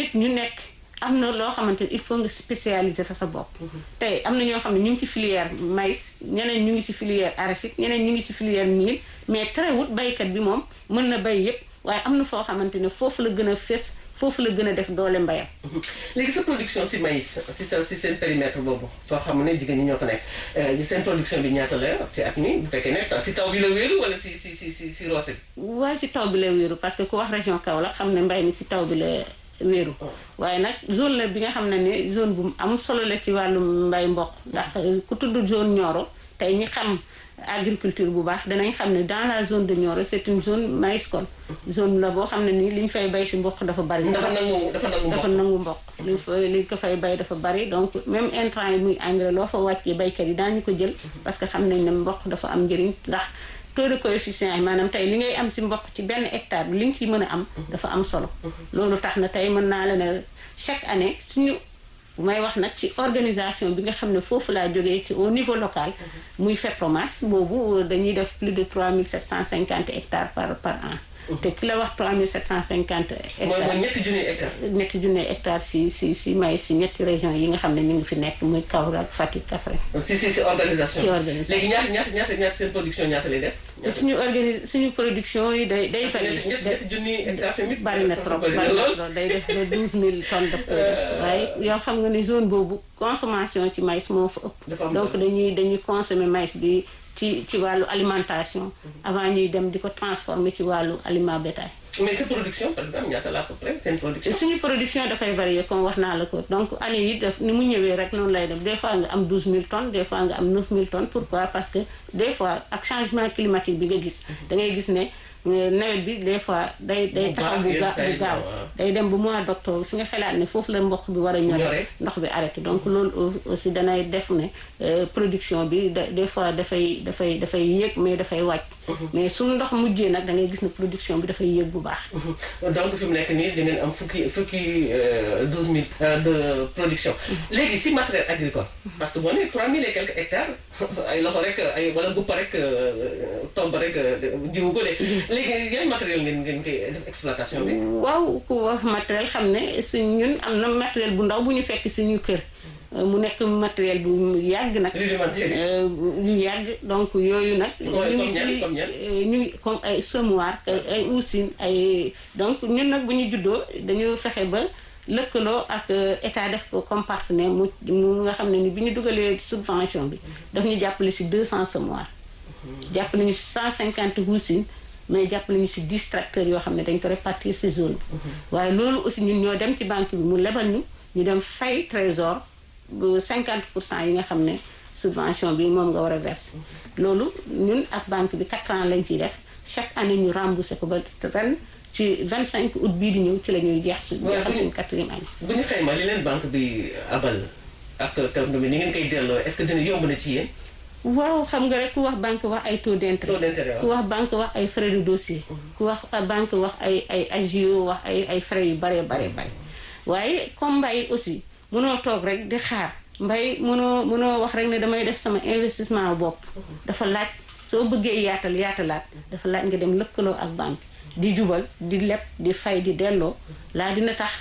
nit ñu nekk am na loo xamante ni il faut nga spécialiser fa sa bopp tey am na ñoo xam ne ñu ngi ci filière maïs ñeneen ñu ngi ci filière arachide ñeneen ñu ngi ci filière mil mais terewut baykat bi moom mën na bay yépp waaye am na foo xamante ne foofu la gën a fés foofu la gën a def doole mbayam léegi sa production si maïs si sa si seen périmètre boobu foo xam ne jigéen ñi ñoo fa nekk seen production bi ñaata la si at mi bu fekkee ne si taw bi la wéeru wala si si si si si roose bi waaye ci taw bi la wéeru parce que ku wax région Kaolack xam ne mbay mi ci taw bi la wéeru waaye nag zone la bi nga xam ne ne zone bu am solo la ci wàllu mbay mboq ndax ku tudd zone Nioro tey ñi xam agriculture bu baax danañ xam ne dans la zone de Nioro c'est une zone maïscole zone la boo xam ne nii li ñu fay bay si mboq dafa bari dafa nangu dafa nangu dafa nangu mboq li fa li ko fay bay dafa bari donc même intrant yi muy engrais loo fa wàccee baykat yi daañu ko jël parce que xam nañ ne mboq dafa am njëriñ ndax taux de coefficient yi maanaam tey li ngay am ci mboq ci benn hectare bi li nga ci mën a am dafa am solo loolu tax na tey mën naa la ne chaque année suñu bu may wax nag ci organisation bi nga xam ne foofu laa jógee ci au niveau local muy FEPROMAS boobu dañuy def plus de 3750 hectares par par an te ki la wax 3750 hectares mooy ñetti junni hectares ñetti junni hectares si si si may si ñetti région yi nga xam ne ñu ngi fi nekk muy Kaolack Fatick Kaffrine si si si organisation ci organisation léegi ñaata ñaata ñaata ñaata seen production ñaata lay def suñu organi suñu production yi day day fay ñetti ñetti junni hectares tamit bari na trop bari na trop day def ba 12000 tonnes daf koy def waaye yoo xam nga ne zone boobu consommation ci maïs moo fa ëpp donc dañuy dañuy consommer maïs bi ci ci wàllu alimentation avant ñuy dem di ko transformer ci wàllu aliment bétail mais sa production par exemple ñaata la à peu près seen production suñu production dafay varier comme wax naa la ko donc année yi daf ni mu ñëwee rek noonu lay def des fois nga am 12000 tonnes des fois nga am 9000 tonnes pourquoi parce que des fois ak changement climatique bi nga gis da ngay gis ne nawet bi des fois day day taxaw bu ga bu gaaw day dem bu mois d'octobre fi nga xalaat ne foofu la mboq bi war a ñore ndox bi arrêté donc loolu aussi danay def ne production bi des fois dafay dafay dafay yéeg mais dafay wàcc mais suñu ndox mujjee nag da ngay gis ne production bi dafay yéeg bu baax donc fi mu nekk nii di ngeen am fukki fukki douze mille de production léegi si matériel agricole parce que boo nee trois mille et quelques hectares ay loxo rek ay wala guppa rek tomb rek jiwu ko de léegi yan matériel ngeen ngeen koy def exploitation bi waaw ku wax matériel xam ne suñ ñun am na matériel bu ndaw bu ñu fekk suñu kër mu nekk matériel bu yàgg nag yu yàgg donc yooyu nag ñu ngi si ñu ngi comme ay semoir ay usine ay donc ñun nag bu ñu juddoo dañu fexe ba lëkkaloo ak état def ko comme partenaire mu mu nga xam ne ni bi ñu dugalee subvention bi daf ñu jàppale si 200 semoir jàppale ñu si 150 usines mais jàppale ñu si 10 tracteurs yoo xam ne dañ ko répartir si zone bi waaye loolu aussi ñun ñoo dem ci banque bi mu lebal ñu ñu dem fay trésor bu 50 pour cent yi nga xam ne subvention bi moom nga war a verser loolu ñun ak banque bi 4 ans lañ ciy def chaque année ñu remboursé ko ba ren ci 25 août bii di ñëw ci la ñuy jeex suñu jeexal suñu quatrième année. bu ñu xayma li leen banque bi abal ak kàddu bi ni ngeen koy delloo est-ce que dina yomb na ci yéen. waaw xam nga rek ku wax banque wax ay taux d'intérêt. taux d'intérêt ku wax banque wax ay frais de dossier. ku wax banque wax ay ay agio wax ay ay frais yu bare bare bare waaye comme mbay aussi mënoo toog rek di xaar mbay mënoo mënoo wax rek ne damay def sama investissement bopp. dafa laaj soo bëggee yaatal yaatalaat dafa laaj nga dem lëkkaloo ak banque di jubal di leb di fay di delloo laa dina tax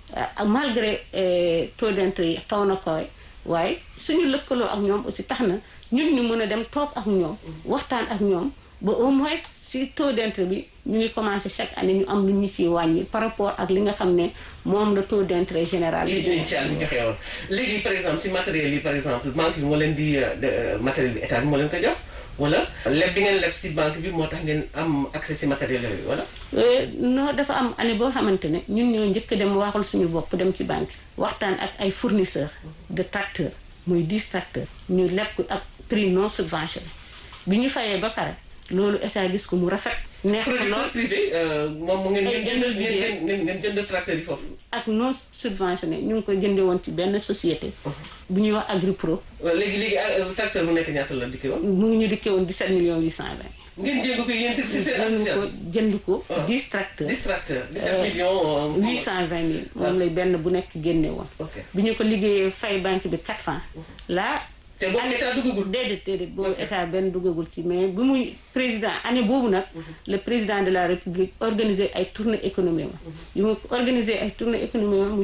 malgré taux d'intérêt yi taw na koy waaye suñu lëkkaloo ak ñoom aussi tax na ñun ñu mën a dem toog ak ñoom waxtaan ak ñoom ba au moins si taux d'intérêt bi ñu ngi commencé chaque année ñu am lu ñu ciy wàññi par rapport ak li nga xam ne moom la taux d'intérêt général bi initial bi joxe woon léegi par exemple si matériel yi par exemple banque bi moo leen di matériel bi état bi moo leen ko jox wala leb bi ngeen leb si banque bi moo tax ngeen am accès si matériel yooyu wala non dafa am année boo xamante ne ñun ñoo njëkk dem waxul suñu bopp dem ci banque waxtaan ak ay fournisseurs de tracteurs muy 10 tracteurs ñu leb ko ak prix non subventionné bi ñu fayee ba pare loolu état gis ko mu rafet. neex ko lool privé moom mu ngeen jënd ngeen ngeen jënd tracteur yi foofu. ak non subventionné ñu ngi ko jënde woon ci benn société. bu ñuy wax Agripro. léegi léegi tracteur bu nekk ñaata la dikkee woon. mu ngi ñu dikkee woon 17 millions 820. ngeen jënd ko yéen si si seen association. jënd ko 10 tracteurs. 10 tracteurs 17 millions. 820 mille moom lay benn bu nekk génne woon. bi ñu ko liggéeyee fay banque bi 4 ans. là. te boobu état duggagul. déedéet déedéet boobu état benn duggagul ci mais bi muy président année boobu nag. le président de la république organisé ay tournée économique ma. yu mu organisé ay tournée économique